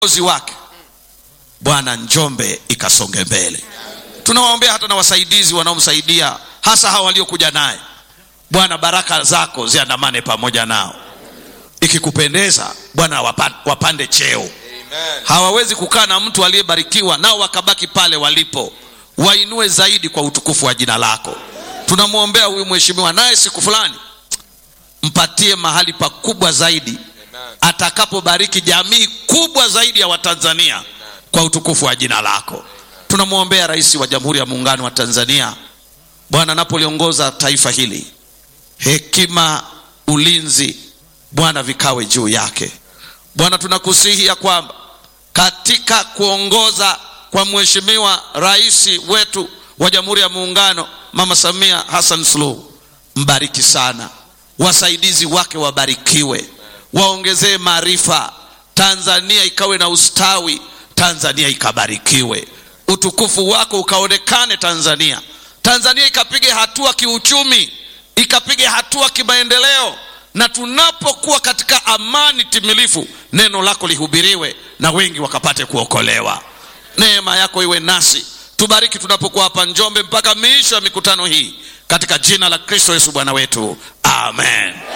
uongozi wake bwana njombe ikasonge mbele tunawaombea hata na wasaidizi wanaomsaidia hasa hawa waliokuja naye bwana baraka zako ziandamane pamoja nao ikikupendeza bwana wapa- wapande cheo hawawezi kukaa na mtu aliyebarikiwa nao wakabaki pale walipo wainue zaidi kwa utukufu wa jina lako tunamwombea huyu mheshimiwa naye siku fulani mpatie mahali pakubwa zaidi atakapobariki jamii kubwa zaidi ya watanzania kwa utukufu wa jina lako tunamwombea rais wa jamhuri ya muungano wa tanzania bwana anapoliongoza taifa hili hekima ulinzi bwana vikawe juu yake bwana tunakusihi ya kwamba katika kuongoza kwa mheshimiwa rais wetu wa jamhuri ya muungano mama samia hassan suluhu mbariki sana wasaidizi wake wabarikiwe waongezee maarifa tanzania ikawe na ustawi tanzania ikabarikiwe utukufu wako ukaonekane tanzania tanzania ikapige hatua kiuchumi ikapige hatua kimaendeleo na tunapokuwa katika amani timilifu neno lako lihubiriwe na wengi wakapate kuokolewa neema yako iwe nasi tubariki tunapokuwa hapa njombe mpaka miisho ya mikutano hii katika jina la kristo yesu bwana wetu amen